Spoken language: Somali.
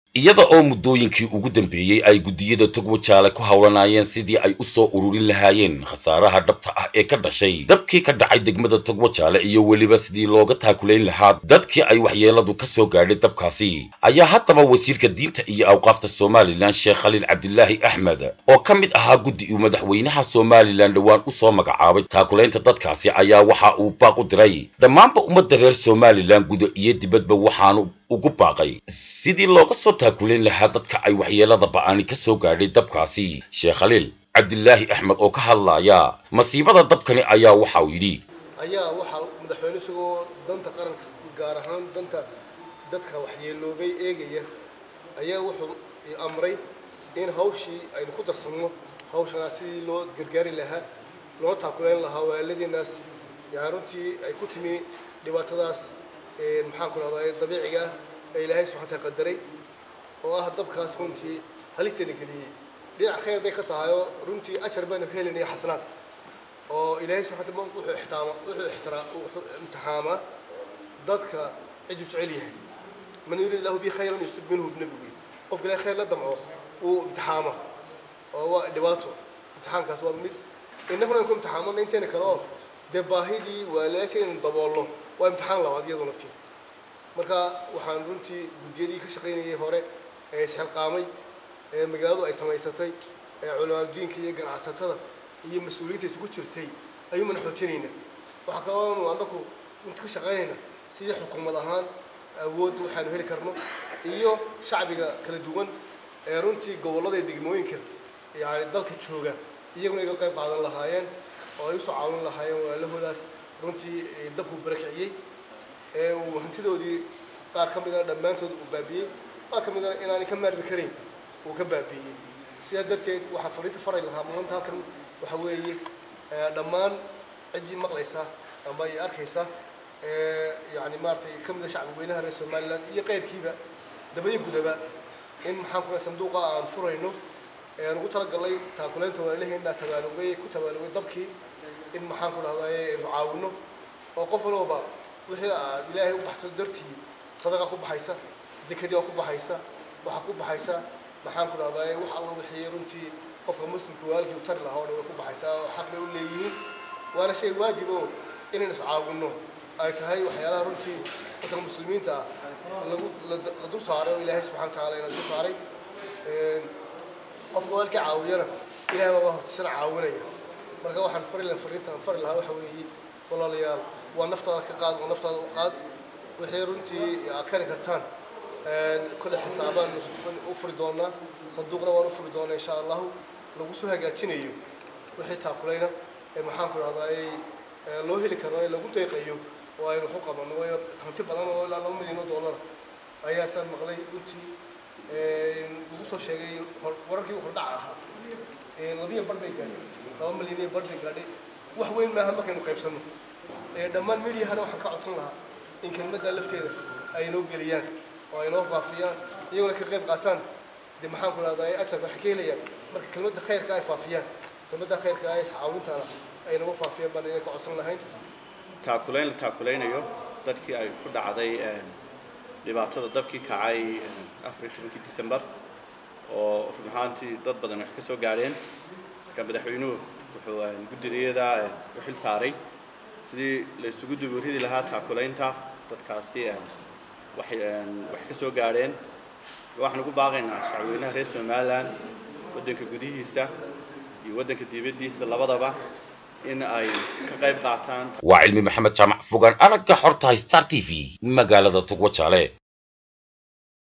iyada oo muddooyinkii ugu dambeeyey ay guddiyada togwajaale ku howlanayeen sidii ay u soo ururin lahaayeen khasaaraha dhabta ah ee ka dhashay dabkii ka dhacay degmada togwajaale iyo weliba sidii looga taakulayn lahaa dadkii ay waxyeeladu ka soo gaadhay dabkaasi ayaa haddaba wasiirka diinta iyo awqaafta somalilan sheekh khaliil cabdilaahi axmed oo ka mid ahaa guddi uu madaxweynaha somalilan dhowaan u soo magacaabay taakulaynta dadkaasi ayaa waxa uu baaq u diray dhammaanba ummadda reer somalilan guda iyo dibadba waxaanu ugu baaqay sidii looga soo taakulayn lahaa dadka ay waxyeelada ba'ani ka soo gaadhay dabkaasi sheekh khaliil cabdilaahi axmed oo ka hadlaya masiibada dabkani ayaa waxa uu yidhi ayaa waxaa madaxweyne isagoo danta qaranka gaar ahaan danta dadka waxyeeloobay eegaya ayaa wuxuu amray in hawshii aynu ku darsanno hawshanaas sidii loo gargaari lahaa loo taakulayn lahaa walaaladiinaas yaa runtii ay ku timi dhibaatadaas maxaan ku rahdaa dabiiciga ah ee ilaahay subxaana taala qadaray oo ah dabkaas runtii halisteena geliyey dhinac khayr bay ka tahay oo runtii ajar baynu ka helinaya xasanaad oo ilaahay subxana taala wuxuu ixtiraama wuxuu ixtiraa wuxuu imtixaamaa dadka ciduu jecel yahay man yurid lahu bi khayran yusib minhu nabigu qofka ilaahay khayr la damco uu imtixaama oo waa dhibaato imtixaankaas waa mid innaguna ku imtixaamana inteena kale oo dee baahidii waalaasha inaynu daboolno waa imtixaan labaad iyadoo nafteeda marka waxaan runtii guddiyadii ka shaqaynayay hore ee isxilqaamay ee magaaladu ay samaysatay ee culimaadudiinka iyo ganacsatada iyo mas-uuliyiinta isugu jirtay ayuumana xoojinaynaa waxaa kaloonu annagu runti ka shaqaynayna sidii xukuumad ahaan awood waxaanu heli karno iyo shacbiga kala duwan ee runtii gobollada iyo degmooyinka yani dalka jooga iyaguna iga qayb qaadan lahaayeen oo ay usoo caawin lahaayeen walaalahoodaas runtii dabku barakiciyey ee uu hantidoodii qaar ka midana dhammaantood uu baabiiyey qaar ka midana inaanay ka maarmi karayn uu ka baabiiyey sidaa darteed waxaan fariinta faray lahaa maanta halkan waxa weeye dhammaan ciddii maqlaysa amba ay arkaysa yani maaratay ka mid a shacbi weynaha reer somaliland iyo keyrkiiba dabadiyo gudaba in maxaan ku sanduuqa aan furayno aan ugu talagalnay taakulaynta walaalaheena tabaalugay ku tabaalugay dabkii in maxaan ku dhahdaa aynu caawino oo qof walooba wixii aad ilaahay u baxso dartii sadaqa ku baxaysa zakadii oo ku baxaysa waxaa ku baxaysa maxaan ku dhahdaa wax alla wixii runtii qofka muslimka waalkii u tari lahaa oo dhan way ku baxaysaa oo xaq bay u leeyihiin waana shay waajib oo inaynu is caawinno ay tahay waxyaalaha runtii dadka muslimiinta ah lagu la dul saaray oo ilaahay subxana wa tacaala ina dul saaray qofka waalkii caawiyana ilahay baa hortisana caawinaya marka waxaan fari lahaa fariintan fari lahaa waxa weeye walaalayaal waa naftaada ka qaad waa naftaada u qaad wixii runtii aad kari kartaan kole xisaabaan u furi doonaa sanduuqna waan u furi doonaa insha allahu lagu soo hagaajinayo wixii taakulayna ee maxaan ku dhahdaa loo heli karo ee lagu deeqayo oo aynu waxu qabanno waayo hanti badan oo ilaa laba milyan oo dollar ayaasaan maqlay runtii lagu soo sheegay wararkii hordhaca ahaa labiya bar bay gaadhay laba milyan iyo bar bay gaadhay wax weyn maaha markaynu qaybsanno dhammaan mediahana waxaan ka codsan lahaa in kelmadda lafteeda ay inoo geliyaan oo ay noo faafiyaan iyagona ka qayb qaataan dee maxaan ku dhahdaa ajarka waxay ka helayaan marka kelmadda khayrka ay faafiyaan kelmadda khayrka ay iscaawintaana ay nagu faafiyaan baan iyaga ka codsan lahayn taakulayn la taakulaynayo dadkii ay ku dhacday dhibaatada dabkii kacay afar iyo tobankii december oo run ahaantii dad badan wax ka soo gaadheen marka madaxweynuhu wuxuu guddidayada u xil saaray sidii la isugu duburidi lahaa taakulaynta dadkaasi wax wax ka soo gaadheen waxaan ugu baaqaynaa shacweynaha reer somaliland waddanka gudihiisa iyo waddanka dibaddiisa labadaba in ay ka qayb qaataan waa cilmi maxamed jaamac fogaan aragga xorta star t v magaalada togwajaale